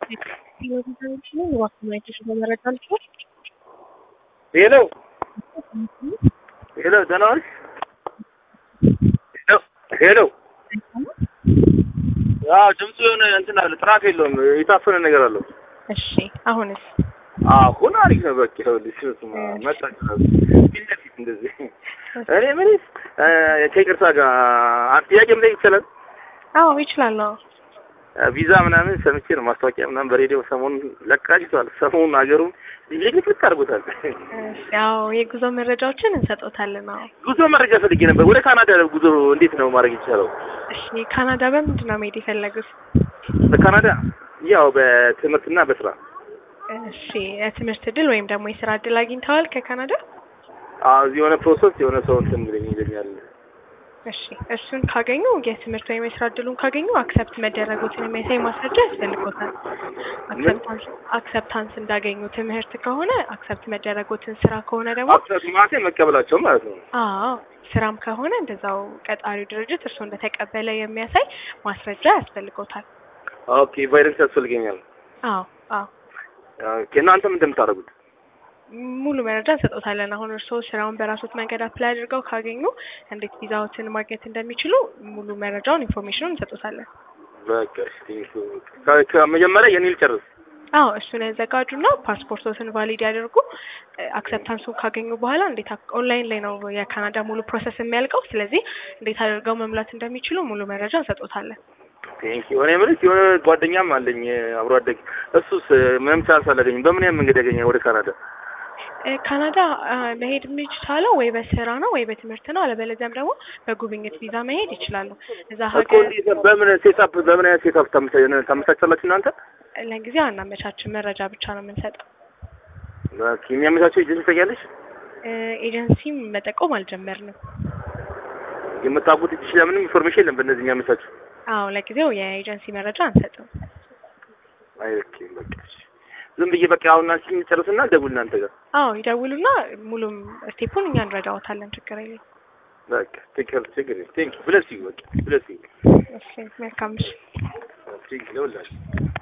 ሄሎ ሄሎ ደህና ዋልሽ? ሄሎ ሄሎ አዎ ድምፁ የሆነ እንትን አለ ጥራት የለውም የታፈነ ነገር አለው። እሺ አሁንስ? አሁን አሪፍ ነው። በቃ ይኸውልሽ ስማ መጣች ፊት ለፊት እንደዚህ እኔ የምልሽ ከይቅርታ ጋር አንድ ጥያቄ መጠየቅ ይቻላል? አዎ ይችላለሁ። ቪዛ ምናምን ሰምቼ ነው ማስታወቂያ ምናምን በሬዲዮ ሰሞኑን ለቃጅቷል። ሰሞኑን ሀገሩን ልቅልቅ አድርጎታል። ያው የጉዞ መረጃዎችን እንሰጦታለን። አዎ ጉዞ መረጃ ፈልጌ ነበር። ወደ ካናዳ ጉዞ እንዴት ነው ማድረግ ይቻለው? እሺ ካናዳ በምንድን ነው መሄድ የፈለጉት? በካናዳ ያው በትምህርትና በስራ እሺ የትምህርት እድል ወይም ደግሞ የስራ እድል አግኝተዋል ከካናዳ? አዎ እዚህ የሆነ ፕሮሰስ የሆነ ሰው እንትን ብለኝ ይለኛል። እሺ እሱን ካገኙ የትምህርት ወይም የስራ እድሉን ካገኙ አክሰፕት መደረጉትን የሚያሳይ ማስረጃ ያስፈልጎታል። አክሰፕታንስ አክሰፕታንስ እንዳገኙ ትምህርት ከሆነ አክሰፕት መደረጉትን፣ ስራ ከሆነ ደግሞ አክሰፕት ማለት መቀበላቸው ማለት ነው። አዎ ስራም ከሆነ እንደዛው ቀጣሪው ድርጅት እርስዎ እንደተቀበለ የሚያሳይ ማስረጃ ያስፈልጎታል። ኦኬ ቫይረንስ ያስፈልገኛል። አዎ አዎ ኦኬ እናንተ ምን እንደምታደርጉት? ሙሉ መረጃ እንሰጦታለን። አሁን እርስዎ ስራውን በራሶት መንገድ አፕላይ አድርገው ካገኙ እንዴት ቪዛዎትን ማግኘት እንደሚችሉ ሙሉ መረጃውን ኢንፎርሜሽኑን እንሰጦታለን። በቃ እሺ ከ- ከመጀመሪያ የኔ ልጨርስ። አዎ እሱን ያዘጋጁና ፓስፖርቶትን ቫሊድ ያደርጉ። አክሰፕታንሱን ካገኙ በኋላ እንዴት አክ- ኦንላይን ላይ ነው የካናዳ ሙሉ ፕሮሰስ የሚያልቀው። ስለዚህ እንዴት አድርገው መሙላት እንደሚችሉ ሙሉ መረጃ እንሰጦታለን። ቴንክ ዩ። እኔ የምልሽ የሆነ ጓደኛም አለኝ አብሮ አደግ። እሱስ ምንም ቻንስ አላገኝም። በምን ያህል መንገድ ያገኛል ወደ ካናዳ? እ ካናዳ አ፣ መሄድ የሚቻለው ወይ በስራ ነው ወይ በትምህርት ነው። አለበለዚያም ደግሞ በጉብኝት ቪዛ መሄድ ይችላሉ። እዛ እኮ ሀገር እንዴት ነው? በምን ሴታፕ በምን አይነት ሴታፕ ታመቻቻላችሁ እናንተ? ለጊዜው አናመቻችን፣ መረጃ ብቻ ነው የምንሰጠው። ኦኬ የሚያመቻቸው ኤጀንሲ ታውቂያለሽ? እ ኤጀንሲም መጠቆም አልጀመርንም። የምታውቁት እጅሽ ላይ ምንም ኢንፎርሜሽን የለም በእነዚህ የሚያመቻቸው? አዎ ለጊዜው የኤጀንሲ መረጃ አንሰጥም። አይ ኦኬ በቃ እሺ። ዝም ብዬ በቃ አሁን አንቺ ጨርስና ደውል እናንተ ጋር አዎ ይደውሉና ሙሉም ስቴፑን እኛ እንረዳዎታለን። ችግር የለም። በቃ ችግር ችግር ቴንክ ዩ ብለስ ዩ በቃ ብለስ ዩ እሺ መልካም ምሽት። ቴንክ ዩ ለሁላችሁ